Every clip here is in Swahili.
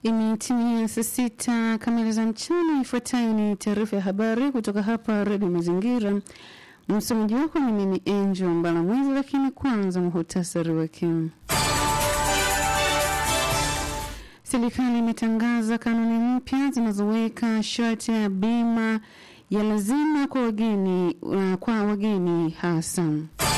Imetimia saa sita kamili za mchana. Ifuatayo ni taarifa ya habari kutoka hapa Redio Mazingira. Msomaji wako ni mimi Angel Mbalamwezi, lakini kwanza muhutasari wake. Serikali imetangaza kanuni mpya zinazoweka sharti ya bima ya lazima kwa wageni, uh, kwa wageni hasa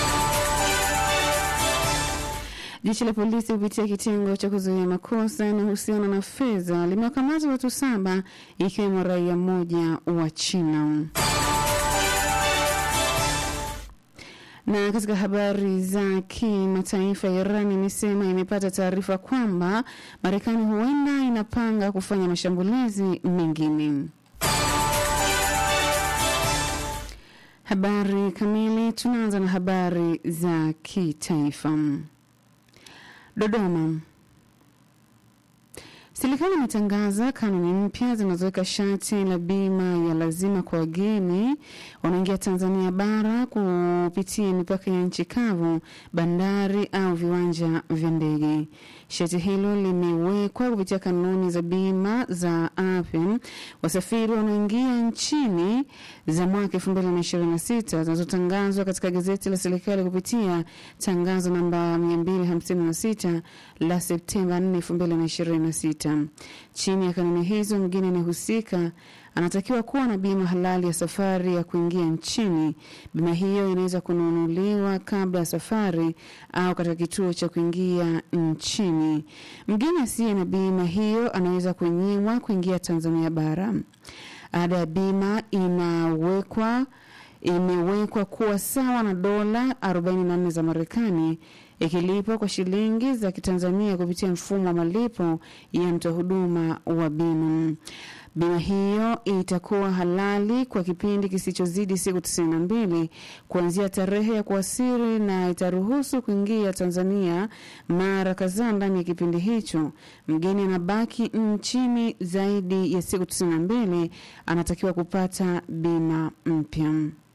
Jeshi la polisi kupitia kitengo cha kuzuia makosa yanayohusiana na fedha limewakamata watu saba ikiwemo raia mmoja wa China. Na katika habari za kimataifa, Iran imesema imepata taarifa kwamba Marekani huenda inapanga kufanya mashambulizi mengine. Habari kamili, tunaanza na habari za kitaifa. Dodoma. Serikali imetangaza kanuni mpya zinazoweka sharti la bima ya lazima kwa wageni wanaoingia Tanzania bara kupitia mipaka ya nchi kavu, bandari au viwanja vya ndege. Sharti hilo limewekwa kupitia kanuni za bima za afya wasafiri wanaoingia nchini za mwaka 2026 zinazotangazwa katika gazeti la serikali kupitia tangazo namba 256 la Septemba 4, 2026. Chini ya kanuni hizo, mgeni anayehusika anatakiwa kuwa na bima halali ya safari ya kuingia nchini. Bima hiyo inaweza kununuliwa kabla ya safari au katika kituo cha kuingia nchini. Mgeni asiye na bima hiyo anaweza kunyimwa kuingia Tanzania bara. Ada ya bima inawekwa imewekwa kuwa sawa na dola 44 za Marekani ikilipwa kwa shilingi za Kitanzania kupitia mfumo wa malipo ya mtoa huduma wa bima. Bima hiyo itakuwa halali kwa kipindi kisichozidi siku tisini na mbili kuanzia tarehe ya kuwasili na itaruhusu kuingia Tanzania mara kadhaa ndani ya kipindi hicho. Mgeni anabaki nchini zaidi ya siku tisini na mbili anatakiwa kupata bima mpya.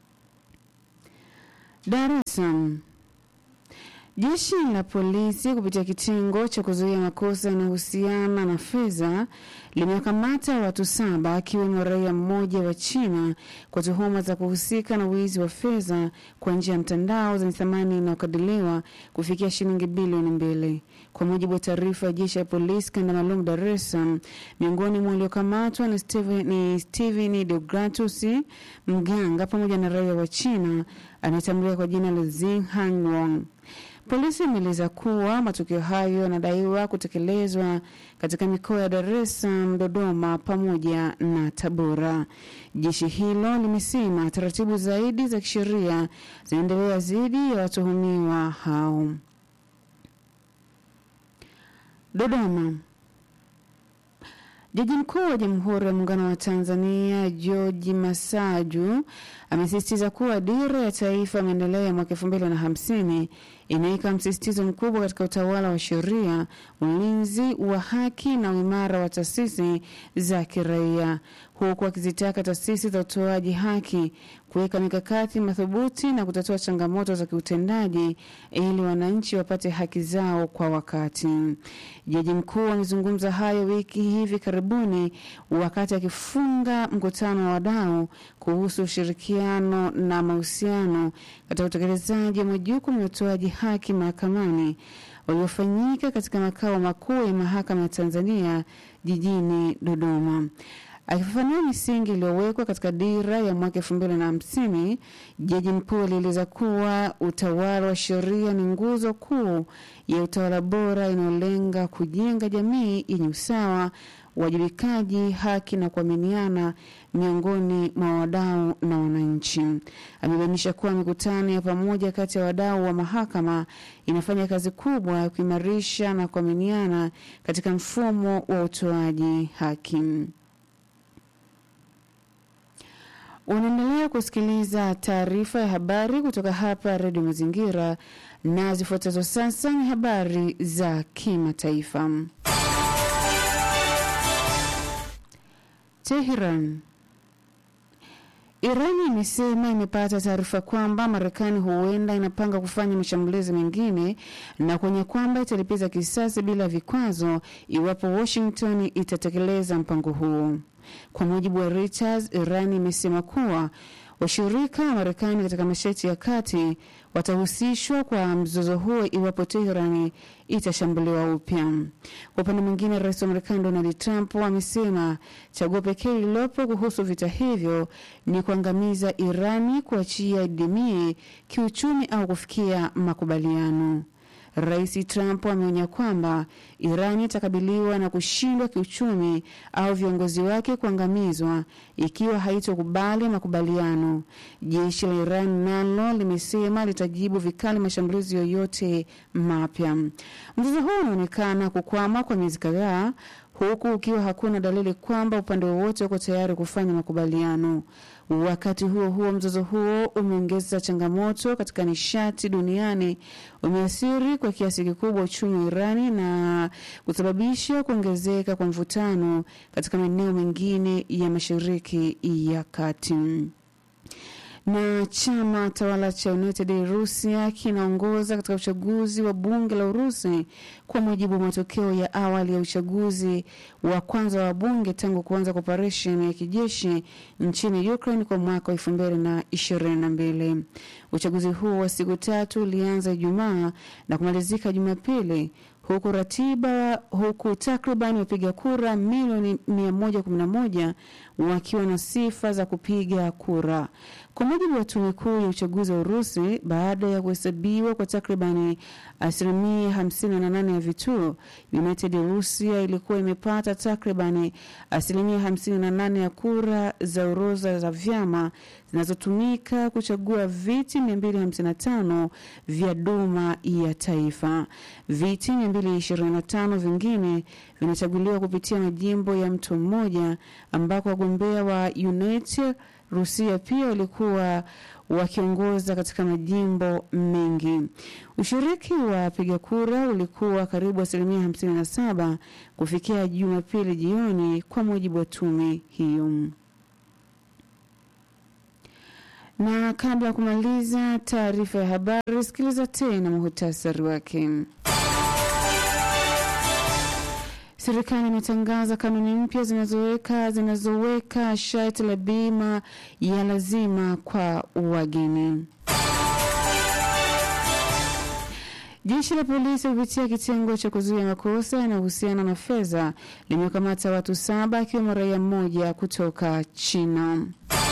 Dar es Salaam. Jeshi la polisi kupitia kitengo cha kuzuia makosa yanayohusiana na fedha limewakamata watu saba akiwemo raia mmoja wa China kwa tuhuma za kuhusika na wizi wa fedha kwa njia ya mtandao zenye thamani inayokadiriwa kufikia shilingi bilioni mbili. Kwa mujibu wa taarifa ya jeshi la polisi kanda maalum Dar es Salaam, miongoni mwa waliokamatwa ni Steven, ni Steven Deogratus mganga pamoja na raia wa China anayetambuliwa kwa jina la Zing Han Wong. Polisi imeeleza kuwa matukio hayo yanadaiwa kutekelezwa katika mikoa ya Dar es Salaam, Dodoma pamoja na Tabora. Jeshi hilo limesema taratibu zaidi za kisheria zinaendelea dhidi ya watuhumiwa hao. Dodoma. Jaji mkuu wa Jamhuri ya Muungano wa Tanzania George Masaju amesisitiza kuwa dira ya taifa ya maendeleo ya mwaka elfu mbili na hamsini inaweka msisitizo mkubwa katika utawala wa sheria, ulinzi wa haki na uimara wa taasisi za kiraia, huku akizitaka taasisi za utoaji haki kuweka mikakati madhubuti na kutatua changamoto za kiutendaji ili wananchi wapate haki zao kwa wakati. Jaji mkuu amezungumza hayo wiki hivi karibuni wakati akifunga mkutano wa wadau kuhusu ushirikiano na mahusiano katika utekelezaji wa majukumu ya utoaji haki mahakamani uliofanyika katika makao makuu ya mahakama ya Tanzania jijini Dodoma. Akifafanua misingi iliyowekwa katika dira ya mwaka elfu mbili na hamsini, jaji mkuu alieleza kuwa utawala wa sheria ni nguzo kuu ya utawala bora inayolenga kujenga jamii yenye usawa, uwajibikaji, haki na kuaminiana miongoni mwa wadau na wananchi. Amebainisha kuwa mikutano ya pamoja kati ya wadau wa mahakama inafanya kazi kubwa ya kuimarisha na kuaminiana katika mfumo wa utoaji haki. Unaendelea kusikiliza taarifa ya habari kutoka hapa Redio Mazingira, na zifuatazo sasa ni habari za kimataifa. Teheran. Irani imesema imepata taarifa kwamba Marekani huenda inapanga kufanya mashambulizi mengine na kuonya kwamba italipiza kisasi bila vikwazo iwapo Washington itatekeleza mpango huo. Kwa mujibu wa Reuters, Irani imesema kuwa washirika wa Marekani katika Mashariki ya Kati watahusishwa kwa mzozo huo iwapo Teherani itashambuliwa upya. Kwa upande mwingine, rais wa Marekani Donald Trump amesema chaguo pekee lililopo kuhusu vita hivyo ni kuangamiza Irani, kuachia idimie kiuchumi au kufikia makubaliano. Rais Trump ameonya kwamba Iran itakabiliwa na kushindwa kiuchumi au viongozi wake kuangamizwa ikiwa haitokubali makubaliano. Jeshi la Iran nalo limesema litajibu vikali mashambulizi yoyote mapya. Mzozo huu unaonekana kukwama kwa miezi kadhaa huku ukiwa hakuna dalili kwamba upande wowote uko tayari kufanya makubaliano. Wakati huo huo, mzozo huo umeongeza changamoto katika nishati duniani, umeathiri kwa kiasi kikubwa uchumi wa Irani na kusababisha kuongezeka kwa mvutano katika maeneo mengine ya Mashariki ya Kati na chama tawala cha United Russia kinaongoza katika uchaguzi wa bunge la Urusi kwa mujibu wa matokeo ya awali ya uchaguzi wa kwanza wa bunge tangu kuanza kwa operesheni ya kijeshi nchini Ukraine kwa mwaka wa elfu mbili na ishirini na mbili. Uchaguzi huo wa siku tatu ulianza Ijumaa na kumalizika Jumapili huku ratiba huku takriban wapiga kura milioni 111 wakiwa na sifa za kupiga kura. Kwa mujibu wa tume kuu ya uchaguzi wa Urusi, baada ya kuhesabiwa kwa takribani asilimia 58 ya vituo, United Russia ilikuwa imepata takribani asilimia 58 ya kura za orodha za vyama zinazotumika kuchagua viti 255 vya Duma ya Taifa. Viti 225 vingine vinachaguliwa kupitia majimbo ya mtu mmoja ambako wagombea wa United Rusia pia walikuwa wakiongoza katika majimbo mengi. Ushiriki wa wapiga kura ulikuwa karibu asilimia 57 kufikia Jumapili jioni, kwa mujibu wa tume hiyo. Na kabla ya kumaliza taarifa ya habari, sikiliza tena muhutasari wake. Serikali imetangaza kanuni mpya zinazoweka zinazoweka sharti la bima ya lazima kwa wageni. Jeshi la polisi kupitia kitengo cha kuzuia makosa yanayohusiana na fedha limekamata watu saba akiwemo raia mmoja kutoka China.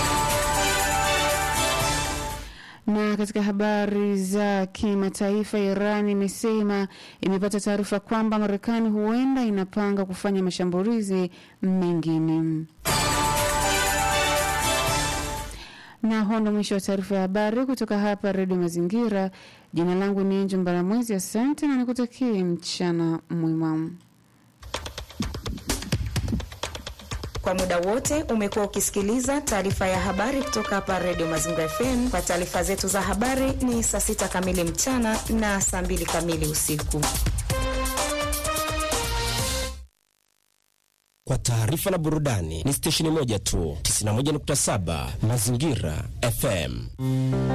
Na katika habari za kimataifa, Iran imesema imepata taarifa kwamba Marekani huenda inapanga kufanya mashambulizi mengine. Na huo ndo mwisho wa taarifa ya habari kutoka hapa Redio Mazingira. Jina langu ni Enjo Mbaramwezi, asante na nikutakie mchana mwema. Kwa muda wote umekuwa ukisikiliza taarifa ya habari kutoka hapa Redio Mazingira FM. Kwa taarifa zetu za habari ni saa sita kamili mchana na saa mbili kamili usiku. Kwa taarifa na burudani ni stesheni moja tu, 91.7 Mazingira FM.